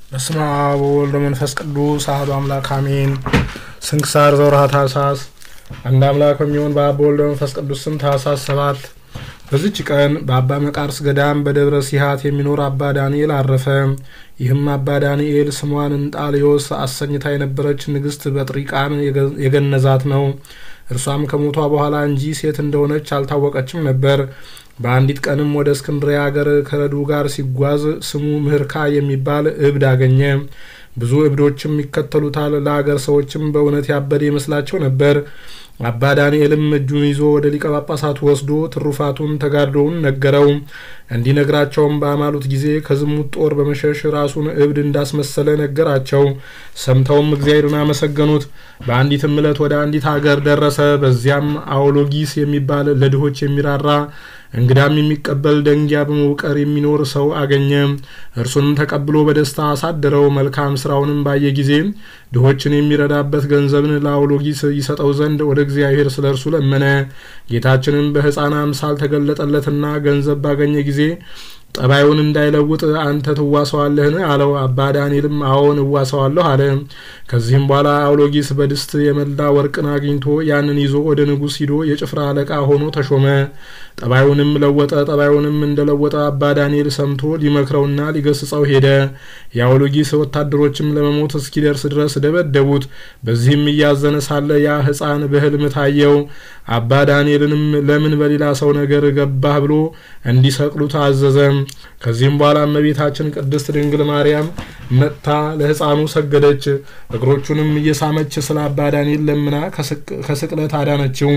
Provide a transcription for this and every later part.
በስመ አብ ወወልድ ወመንፈስ ቅዱስ አሐዱ አምላክ አሜን። ስንክሳር ዘወርኀ ታኅሣሥ። አንድ አምላክ በሚሆን በአብ በወልድ በመንፈስ ቅዱስ ስም ታኅሣሥ ሰባት በዚች ቀን በአባ መቃርስ ገዳም በደብረ ሲሃት የሚኖር አባ ዳንኤል አረፈ። ይህም አባ ዳንኤል ስሟን እንጣልዮስ አሰኝታ የነበረች ንግሥት በጥሪቃን የገነዛት ነው። እርሷም ከሞቷ በኋላ እንጂ ሴት እንደሆነች አልታወቀችም ነበር። በአንዲት ቀንም ወደ እስክንድርያ አገር ከረዱ ጋር ሲጓዝ ስሙ ምህርካ የሚባል እብድ አገኘ። ብዙ እብዶችም ይከተሉታል። ለአገር ሰዎችም በእውነት ያበደ ይመስላቸው ነበር። አባ ዳንኤልም እጁን ይዞ ወደ ሊቀ ጳጳሳቱ ወስዶ ትሩፋቱን ተጋድሎውን ነገረው። እንዲነግራቸውም በአማሉት ጊዜ ከዝሙት ጦር በመሸሽ ራሱን እብድ እንዳስመሰለ ነገራቸው። ሰምተውም እግዚአብሔርን አመሰገኑት። በአንዲትም ዕለት ወደ አንዲት አገር ደረሰ። በዚያም አውሎጊስ የሚባል ለድሆች የሚራራ እንግዳም የሚቀበል ደንጊያ በመውቀር የሚኖር ሰው አገኘ። እርሱንም ተቀብሎ በደስታ አሳደረው። መልካም ስራውንም ባየ ጊዜ ድሆችን የሚረዳበት ገንዘብን ለአውሎጊስ ይሰጠው ዘንድ ወደ እግዚአብሔር ስለ እርሱ ለመነ። ጌታችንም በሕፃን አምሳል ተገለጠለትና ገንዘብ ባገኘ ጊዜ ጠባዩን እንዳይለውጥ አንተ ትዋሰዋለህን? አለው። አባ ዳንኤልም አዎን እዋሰዋለሁ አለ። ከዚህም በኋላ አውሎጊስ በድስት የመላ ወርቅን አግኝቶ ያንን ይዞ ወደ ንጉሥ ሂዶ የጭፍራ አለቃ ሆኖ ተሾመ። ጠባዩንም ለወጠ። ጠባዩንም እንደለወጠ አባ ዳንኤል ሰምቶ ሊመክረውና ሊገስጸው ሄደ። የአውሎጊስ ወታደሮችም ለመሞት እስኪደርስ ድረስ ደበደቡት። በዚህም እያዘነ ሳለ ያ ሕፃን በሕልም ታየው። አባ ዳንኤልንም ለምን በሌላ ሰው ነገር ገባህ ብሎ እንዲሰቅሉት አዘዘ። ከዚህም በኋላ እመቤታችን ቅድስት ድንግል ማርያም መጥታ ለሕፃኑ ሰገደች። እግሮቹንም እየሳመች ስለ አባ ዳንኤል ለምና ከስቅለት አዳነችው።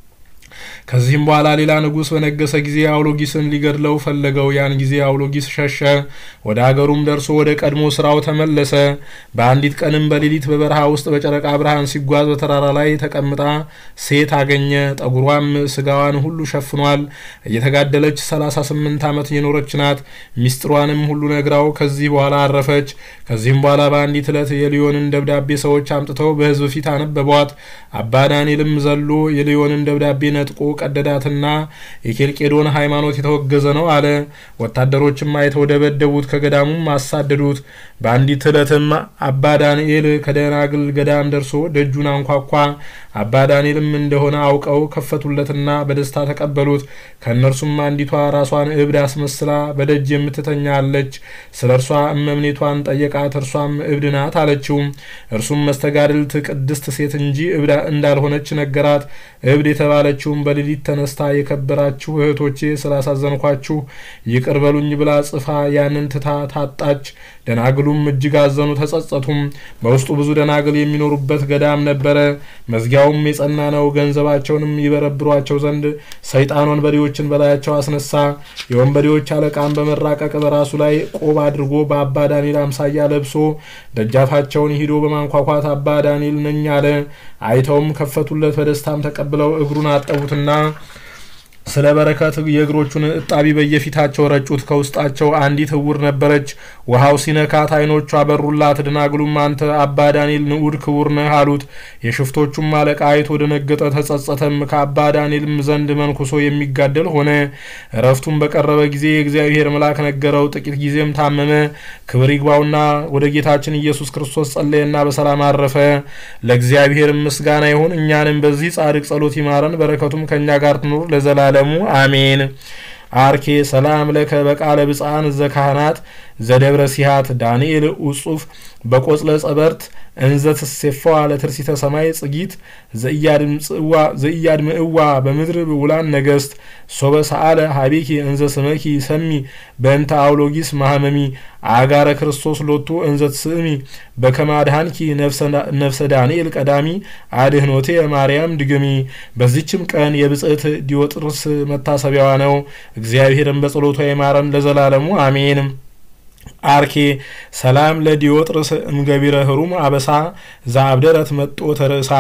ከዚህም በኋላ ሌላ ንጉሥ በነገሰ ጊዜ አውሎጊስን ሊገድለው ፈለገው። ያን ጊዜ አውሎጊስ ሸሸ። ወደ አገሩም ደርሶ ወደ ቀድሞ ስራው ተመለሰ። በአንዲት ቀንም በሌሊት በበረሃ ውስጥ በጨረቃ ብርሃን ሲጓዝ በተራራ ላይ ተቀምጣ ሴት አገኘ። ጠጉሯም ስጋዋን ሁሉ ሸፍኗል። እየተጋደለች ሰላሳ ስምንት ዓመት የኖረች ናት። ሚስጥሯንም ሁሉ ነግራው ከዚህ በኋላ አረፈች። ከዚህም በኋላ በአንዲት ዕለት የሊዮንን ደብዳቤ ሰዎች አምጥተው በሕዝብ ፊት አነበቧት። አባ ዳንኤልም ዘሎ የሊዮንን ደብዳቤ ነጥቆ ቀደዳትና የኬልቄዶን ሃይማኖት የተወገዘ ነው አለ። ወታደሮችም አይተው ደበደቡት፣ ከገዳሙም አሳደዱት። በአንዲት ዕለትም አባ ዳንኤል ከደናግል ገዳም ደርሶ ደጁን አንኳኳ። አባ ዳንኤልም እንደሆነ አውቀው ከፈቱለትና በደስታ ተቀበሉት። ከእነርሱም አንዲቷ ራሷን እብድ አስመስላ በደጅ የምትተኛ አለች። ስለ እርሷ እመምኔቷን ጠየቃት። እርሷም እብድ ናት አለችው። እርሱም መስተጋድልት ቅድስት ሴት እንጂ እብድ እንዳልሆነች ነገራት። እብድ የተባለችውም በሌሊት ተነስታ የከበራችሁ እህቶቼ ስላሳዘንኳችሁ ይቅር በሉኝ ብላ ጽፋ ያንን ትታ ታጣች። ደናግሉም እጅግ አዘኑ፣ ተጸጸቱም። በውስጡ ብዙ ደናግል የሚኖሩበት ገዳም ነበረ። መዝጊያውም የጸና ነው። ገንዘባቸውንም ይበረብሯቸው ዘንድ ሰይጣን ወንበዴዎችን በላያቸው አስነሳ። የወንበዴዎች አለቃም በመራቀቅ በራሱ ላይ ቆብ አድርጎ በአባ ዳንኤል አምሳያ ለብሶ ደጃፋቸውን ሂዶ በማንኳኳት አባ ዳንኤል ነኝ አለ። አይተውም ከፈቱለት። በደስታም ተቀብለው እግሩን አጠቡትና ስለ በረከት የእግሮቹን እጣቢ በየፊታቸው ረጩት። ከውስጣቸው አንዲት እውር ነበረች። ውሃው ሲነካት ዓይኖቿ በሩላት። ደናግሉም አንተ አባ ዳንኤል ንዑድ ክቡር ነህ አሉት። የሽፍቶቹም አለቃ አይቶ ደነገጠ፣ ተጸጸተም። ከአባ ዳንኤልም ዘንድ መንኩሶ የሚጋደል ሆነ። እረፍቱም በቀረበ ጊዜ የእግዚአብሔር መልአክ ነገረው። ጥቂት ጊዜም ታመመ። ክብር ይግባውና ወደ ጌታችን ኢየሱስ ክርስቶስ ጸለየና በሰላም አረፈ። ለእግዚአብሔር ምስጋና ይሁን። እኛንም በዚህ ጻድቅ ጸሎት ይማረን፣ በረከቱም ከእኛ ጋር ትኑር ለዘላለሙ አሜን። አርኬ ሰላም ለከ በቃለ ብፃን ዘካህናት ዘደብረ ሲሃት ዳንኤል ውጹፍ በቆጽለ ጸበርት እንዘ ትሴፋዋ ለትርሲተ ሰማይ ጽጊት ዘኢያድምዕዋ በምድር ውላን ነገስት ሶበ ሰአለ ሀቤኪ እንዘ ስመኪ ሰሚ በእንተ አውሎጊስ ማህመሚ አጋረ ክርስቶስ ሎቱ እንዘ ትስእሚ በከመ አድኃንኪ ነፍሰ ዳንኤል ቀዳሚ አድህኖቴ ማርያም ድግሚ። በዚችም ቀን የብጽዕት ዲዮጥርስ መታሰቢያዋ ነው። እግዚአብሔርን በጸሎቷ ይማረን ለዘላለሙ አሜን። አርኬ ሰላም ለዲዮጥርስ እምገቢረ ህሩም አበሳ ዛብደረት መጦ ተርእሳ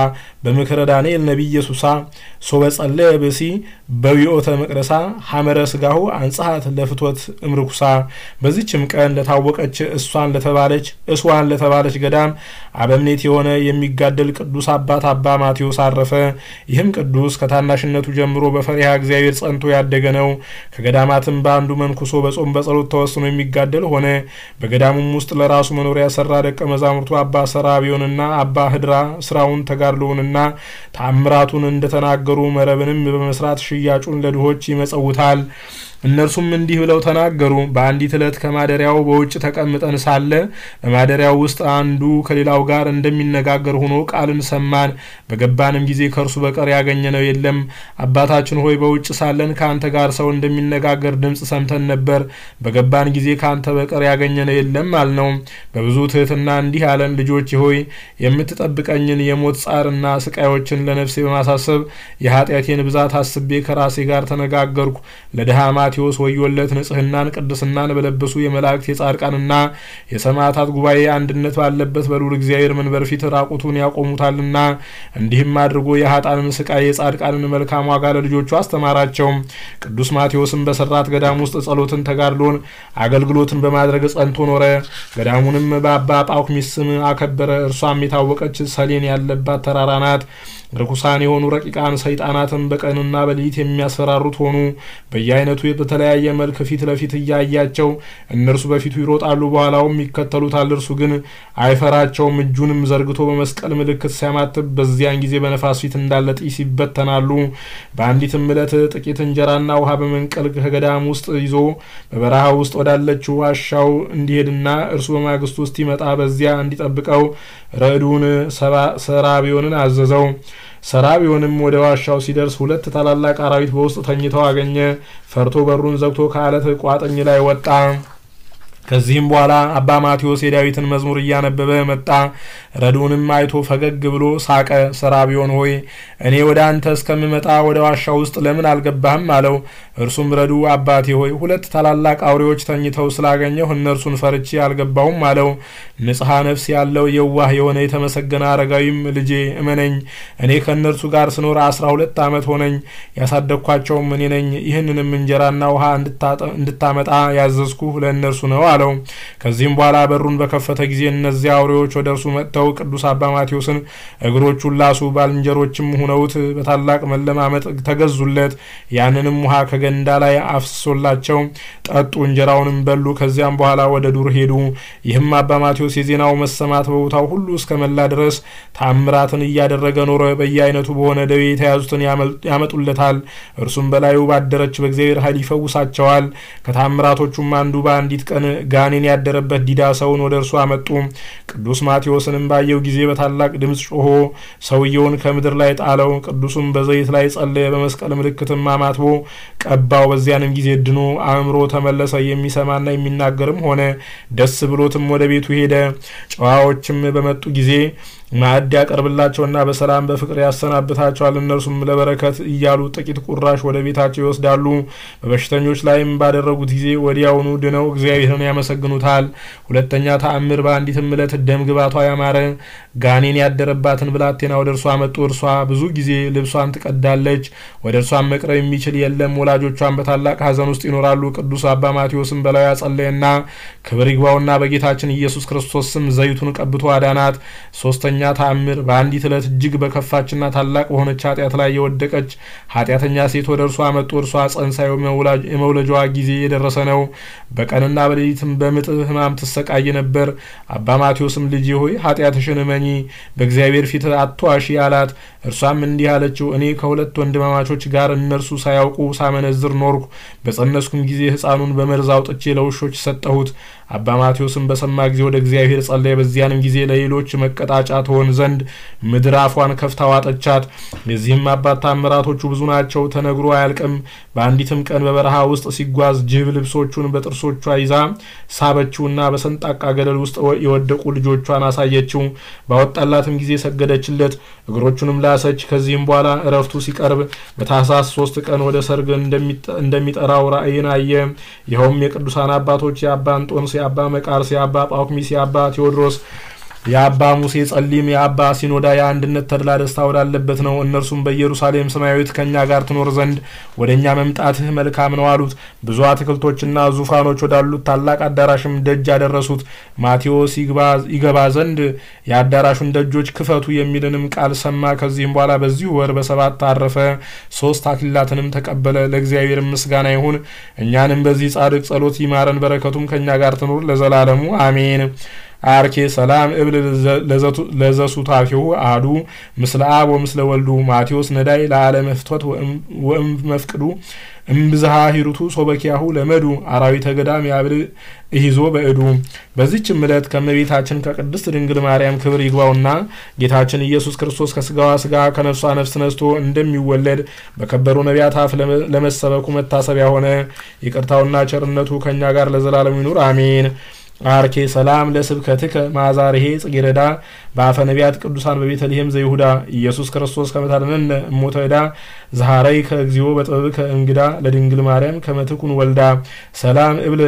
በምክረ ዳንኤል ነቢይ ኢየሱሳ ሶበ ጸለየ ብሲ በዊኦተ መቅደሳ ሐመረ ስጋሁ አንጽሐት ለፍቶት እምርኩሳ። በዚችም ቀን ለታወቀች እሷን ለተባለች እስዋን ለተባለች ገዳም አበምኔት የሆነ የሚጋደል ቅዱስ አባት አባ ማቴዎስ አረፈ። ይህም ቅዱስ ከታናሽነቱ ጀምሮ በፈሪሃ እግዚአብሔር ጸንቶ ያደገ ነው። ከገዳማትም በአንዱ መንኩሶ በጾም በጸሎት ተወስኖ የሚጋደል ሆነ። በገዳሙም ውስጥ ለራሱ መኖሪያ ሰራ። ደቀ መዛሙርቱ አባ ሰራቢዮንና አባ ህድራ ስራውን ተጋድሎውንና ተአምራቱን እንደተናገሩ መረብንም በመስራት ሽያጩን ለድሆች ይመጸውታል። እነርሱም እንዲህ ብለው ተናገሩ። በአንዲት ዕለት ከማደሪያው በውጭ ተቀምጠን ሳለ በማደሪያው ውስጥ አንዱ ከሌላው ጋር እንደሚነጋገር ሆኖ ቃልን ሰማን። በገባንም ጊዜ ከእርሱ በቀር ያገኘነው የለም። አባታችን ሆይ በውጭ ሳለን ከአንተ ጋር ሰው እንደሚነጋገር ድምፅ ሰምተን ነበር። በገባን ጊዜ ከአንተ በቀር ያገኘነው የለም አልነው። በብዙ ትህትና እንዲህ አለን። ልጆች ሆይ የምትጠብቀኝን የሞት ጻርና ስቃዮችን ለነፍሴ በማሳሰብ የኃጢአቴን ብዛት አስቤ ከራሴ ጋር ተነጋገርኩ። ለድሃ ማቴዎስ ወዮለት ንጽህናን ቅድስናን በለበሱ የመላእክት የጻድቃንና የሰማዕታት ጉባኤ አንድነት ባለበት በልዑል እግዚአብሔር መንበር ፊት ራቁቱን ያቆሙታልና። እንዲህም አድርጎ የሀጣንን ስቃይ የጻድቃንን መልካም ዋጋ ለልጆቹ አስተማራቸው። ቅዱስ ማቴዎስም በሰራት ገዳም ውስጥ ጸሎትን፣ ተጋድሎን፣ አገልግሎትን በማድረግ ጸንቶ ኖረ። ገዳሙንም በአባ ጳኩሚስ ስም አከበረ። እርሷም የታወቀች ሰሌን ያለባት ተራራ ናት። ርኩሳን የሆኑ ረቂቃን ሰይጣናትን በቀንና በሌሊት የሚያስፈራሩት ሆኑ። በየአይነቱ በተለያየ መልክ ፊት ለፊት እያያቸው እነርሱ በፊቱ ይሮጣሉ፣ በኋላውም ይከተሉታል። እርሱ ግን አይፈራቸውም። እጁንም ዘርግቶ በመስቀል ምልክት ሲያማትብ በዚያን ጊዜ በነፋስ ፊት እንዳለ ጢስ ይበተናሉ። በአንዲትም ዕለት ጥቂት እንጀራና ውሃ በመንቀል ከገዳም ውስጥ ይዞ በበረሃ ውስጥ ወዳለችው ዋሻው እንዲሄድና እርሱ በማግስቱ እስኪመጣ በዚያ እንዲጠብቀው ረዱን ሰራቢዮንን አዘዘው። ሰራቢዮንም ወደ ዋሻው ሲደርስ ሁለት ታላላቅ አራዊት በውስጥ ተኝተው አገኘ። ፈርቶ በሩን ዘግቶ ከአለት ቋጥኝ ላይ ወጣ። ከዚህም በኋላ አባ ማቴዎስ የዳዊትን መዝሙር እያነበበ መጣ። ረዱንም አይቶ ፈገግ ብሎ ሳቀ። ሰራቢዮን ሆይ እኔ ወደ አንተ እስከምመጣ ወደ ዋሻ ውስጥ ለምን አልገባህም? አለው። እርሱም ረዱ አባቴ ሆይ ሁለት ታላላቅ አውሬዎች ተኝተው ስላገኘሁ እነርሱን ፈርቼ አልገባሁም አለው። ንጽሐ ነፍስ ያለው የዋህ የሆነ የተመሰገነ አረጋዊም ልጄ እመነኝ፣ እኔ ከእነርሱ ጋር ስኖር አስራ ሁለት ዓመት ሆነኝ። ያሳደግኳቸውም እኔ ነኝ። ይህንንም እንጀራና ውሃ እንድታመጣ ያዘዝኩህ ለእነርሱ ነው አለው። ከዚህም በኋላ በሩን በከፈተ ጊዜ እነዚያ አውሬዎች ወደ እርሱ መጥተው ቅዱስ አባ ማቴዎስን እግሮቹን ላሱ። ባልንጀሮችም ሁነውት በታላቅ መለማመጥ ተገዙለት። ያንንም ውሃ ከገንዳ ላይ አፍስሶላቸው ጠጡ፣ እንጀራውንም በሉ። ከዚያም በኋላ ወደ ዱር ሄዱ። ይህም አባ ማቴዎስ የዜናው መሰማት በቦታው ሁሉ እስከ መላ ድረስ ታምራትን እያደረገ ኖረ። በየአይነቱ በሆነ ደዌ የተያዙትን ያመጡለታል። እርሱም በላዩ ባደረች በእግዚአብሔር ኃይል ይፈውሳቸዋል። ከታምራቶቹም አንዱ በአንዲት ቀን ጋኔን ያደረበት ዲዳ ሰውን ወደ እርሱ አመጡ። ቅዱስ ማቴዎስንም ባየው ጊዜ በታላቅ ድምፅ ጮሆ ሰውየውን ከምድር ላይ ጣለው። ቅዱሱም በዘይት ላይ ጸለየ፣ በመስቀል ምልክትም አማትቦ ቀባው። በዚያንም ጊዜ ድኖ አእምሮ ተመለሰ። የሚሰማና የሚናገርም ሆነ። ደስ ብሎትም ወደ ቤቱ ሄደ። ጨዋዎችም በመጡ ጊዜ ማዕድ ያቀርብላቸውና በሰላም በፍቅር ያሰናብታቸዋል። እነርሱም ለበረከት እያሉ ጥቂት ቁራሽ ወደ ቤታቸው ይወስዳሉ። በበሽተኞች ላይም ባደረጉት ጊዜ ወዲያውኑ ድነው እግዚአብሔርን ያመሰግኑታል። ሁለተኛ ተአምር በአንዲትም ዕለት ደም ግባቷ ያማረ ጋኔን ያደረባትን ብላቴና ወደ እርሷ መጡ። እርሷ ብዙ ጊዜ ልብሷን ትቀዳለች። ወደ እርሷን መቅረብ የሚችል የለም። ወላጆቿን በታላቅ ሐዘን ውስጥ ይኖራሉ። ቅዱስ አባ ማቴዎስም በላዩ ያጸለየና ክብር ይግባውና በጌታችን ኢየሱስ ክርስቶስ ስም ዘይቱን ቀብቶ አዳናት። ሶስተኛ ተአምር በአንዲት ዕለት እጅግ በከፋችና ታላቅ በሆነች ኃጢአት ላይ የወደቀች ኃጢአተኛ ሴት ወደ እርሷ መጡ። እርሷ ጸንሳ የመውለጃዋ ጊዜ የደረሰ ነው። በቀንና በሌሊትም በምጥ ሕማም ትሰቃይ ነበር። አባ ማቴዎስም ልጄ ሆይ ኃጢአትሽን እመኚ፣ በእግዚአብሔር ፊት አትዋሺ አላት። እርሷም እንዲህ አለችው፣ እኔ ከሁለት ወንድማማቾች ጋር እነርሱ ሳያውቁ ሳመነዝር ኖርኩ። በጸነስኩም ጊዜ ሕፃኑን በመርዝ አውጥቼ ለውሾች ሰጠሁት። አባ ማቴዎስም በሰማ ጊዜ ወደ እግዚአብሔር ጸለየ። በዚያንም ጊዜ ለሌሎች መቀጣጫ ትሆን ዘንድ ምድር አፏን ከፍታ ዋጠቻት። የዚህም አባት ታምራቶቹ ብዙ ናቸው፣ ተነግሮ አያልቅም። በአንዲትም ቀን በበረሃ ውስጥ ሲጓዝ ጅብ ልብሶቹን በጥርሶቿ ይዛ ሳበችውና በሰንጣቃ ገደል ውስጥ የወደቁ ልጆቿን አሳየችው። ባወጣላትም ጊዜ ሰገደችለት፣ እግሮቹንም ላሰች። ከዚህም በኋላ እረፍቱ ሲቀርብ በታህሳስ ሶስት ቀን ወደ ሰርግ እንደሚጠራው ራእይን አየ። ይኸውም የቅዱሳን አባቶች የአባ አንጦንስ፣ የአባ መቃርስ፣ የአባ ጳኩሚስ፣ የአባ ቴዎድሮስ የአባ ሙሴ ጸሊም የአባ ሲኖዳ የአንድነት ተድላ ደስታ ወዳለበት ነው። እነርሱም በኢየሩሳሌም ሰማያዊት ከእኛ ጋር ትኖር ዘንድ ወደ እኛ መምጣትህ መልካም ነው አሉት። ብዙ አትክልቶችና ዙፋኖች ወዳሉት ታላቅ አዳራሽም ደጅ ያደረሱት። ማቴዎስ ይገባ ዘንድ የአዳራሹን ደጆች ክፈቱ የሚልንም ቃል ሰማ። ከዚህም በኋላ በዚሁ ወር በሰባት አረፈ። ሶስት አክሊላትንም ተቀበለ። ለእግዚአብሔር ምስጋና ይሁን፣ እኛንም በዚህ ጻድቅ ጸሎት ይማረን፣ በረከቱም ከእኛ ጋር ትኑር ለዘላለሙ አሜን። አርኬ ሰላም እብል ለዘሱታፊሁ አዱ ምስለ አብ ወምስለ ወልዱ ማቴዎስ ነዳይ ለዓለመ ፍትወት ወእም መፍቅዱ እምብዝሃ ሂሩቱ ሶበኪያሁ ለመዱ አራዊተ ገዳም ያብል እሂዞ በእዱ። በዚችም ዕለት ከእመቤታችን ከቅድስት ድንግል ማርያም ክብር ይግባውና ጌታችን ኢየሱስ ክርስቶስ ከስጋዋ ስጋ ከነፍሷ ነፍስ ነስቶ እንደሚወለድ በከበሩ ነቢያት አፍ ለመሰበኩ መታሰቢያ ሆነ። ይቅርታውና ቸርነቱ ከእኛ ጋር ለዘላለሙ ይኑር አሜን። አርኬ ሰላም ለስብከትከ ማዛርሄ ጽጌረዳ በአፈ ነቢያት ቅዱሳን በቤተልሔም ዘይሁዳ ኢየሱስ ክርስቶስ ከመታደነነ እሞተ ዕዳ ዛሃረይ ከእግዚኦ በጥበብከ እንግዳ ለድንግል ማርያም ከመትኩን ወልዳ ሰላም እብል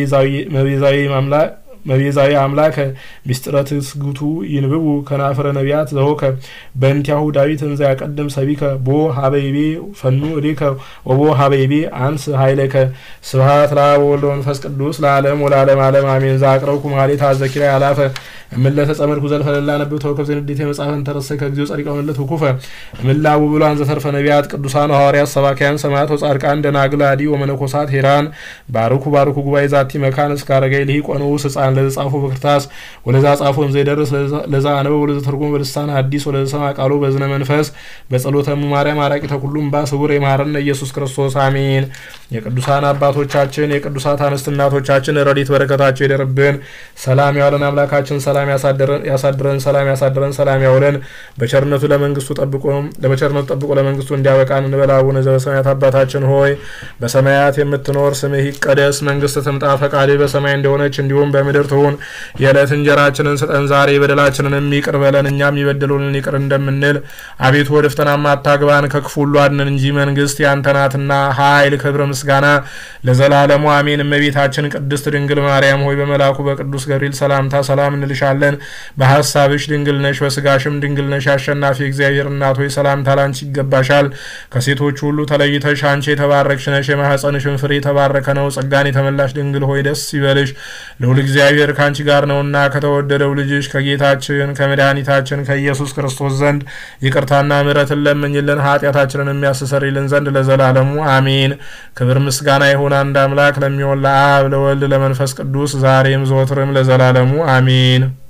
መቤዛዊ ማምላክ መቤዛዊ አምላከ ሚስጥረ ትስግቱ ይንብቡ ከናፍረ ነቢያት ዘሆከ በእንቲያሁ ዳዊት እንዘ ያቀድም ሰቢከ ቦ ሀበይቤ ፈኑ እዴከ ወቦ ሀበይቤ አንስ ሀይለከ ስብሀት ለአብ ወወልድ ወመንፈስ ቅዱስ ለዓለም ወለዓለም ዓለም አሜን። ዘአቅረብኩ ማኅሌተ አዘኪራ ያላፈ እምለተ ጸመድኩ ዘልፈ ለላ ነብብ ተወከብ ዘንዴተ መጽሐፈን ተረሰ ከጊዜው ጸሪቀ መለት ውኩፈ እምላቡ ብሏን ዘተርፈ ነቢያት ቅዱሳን ሐዋርያት ሰባኪያን ሰማያት ወጻድቃን ደናግል አዲ ወመነኮሳት ሄራን ባርኩ ባርኩ ጉባኤ ዛቲ መካን እስከ አረጋይ ልሂቅ ወንዑስ ሕፃን ለዘ ጻፎ በክርታስ ወለዛ ጻፎ ዘይደርስ ለዛ አነበብ ወለዘ ተርጎም በልሳን ሐዲስ ወለዘ ሰማ ቃሉ በዝነ መንፈስ በጸሎተ እሙ ማርያም አራቂ ተኩሉም ባ ስውር የማረነ ኢየሱስ ክርስቶስ አሜን። የቅዱሳን አባቶቻችን የቅዱሳት አንስት እናቶቻችን ረድኤት በረከታቸው ይደርብን። ሰላም ያውለን አምላካችን ሰላም ያሳድረን ሰላም ያሳድረን ሰላም ያውለን። በቸርነቱ ለመንግስቱ ጠብቆ በቸርነቱ ጠብቆ ለመንግስቱ እንዲያበቃን እንበል። አቡነ ዘበሰማያት አባታችን ሆይ በሰማያት የምትኖር ስምህ ይቀደስ፣ መንግስት ትምጣ፣ ፈቃድህ በሰማይ እንደሆነች እንዲሁም በምድር ትሁን። የዕለት እንጀራችንን ስጠን ዛሬ፣ በደላችንንም ይቅር በለን እኛም የሚበድሉንን ይቅር እንደምንል። አቤቱ ወደ ፈተናም አታግባን ከክፉ ሁሉ አድነን እንጂ መንግስት ያንተ ናትና ኃይል፣ ክብር፣ ምስጋና ለዘላለሙ አሜን። እመቤታችን ቅድስት ድንግል ማርያም ሆይ በመልአኩ በቅዱስ ገብርኤል ሰላምታ ሰላም እንልሻለን። በሀሳብሽ ድንግል ነሽ፣ በስጋሽም ድንግል ነሽ። አሸናፊ እግዚአብሔር እናት ሆይ ሰላምታ ላንቺ ይገባሻል። ከሴቶች ሁሉ ተለይተሽ አንቺ የተባረክሽ ነሽ፣ የማኅፀንሽን ፍሬ የተባረከ ነው። ጸጋን የተመላሽ ድንግል ሆይ ደስ ይበልሽ፣ ልዑል እግዚአብሔር ከአንቺ ጋር ነውና ከተወደደው ልጅሽ ከጌታችን ከመድኃኒታችን ከኢየሱስ ክርስቶስ ዘንድ ይቅርታና ምሕረትን ለምኝልን ኃጢአታችንን የሚያስተሰርይልን ዘንድ ለዘላለሙ አሜን። ክብር ምስጋና ይሁን አንድ አምላክ ለሚሆን ለአብ ለወልድ ለመንፈስ ቅዱስ ዛሬም ዘወትርም ለዘላለሙ አሜን።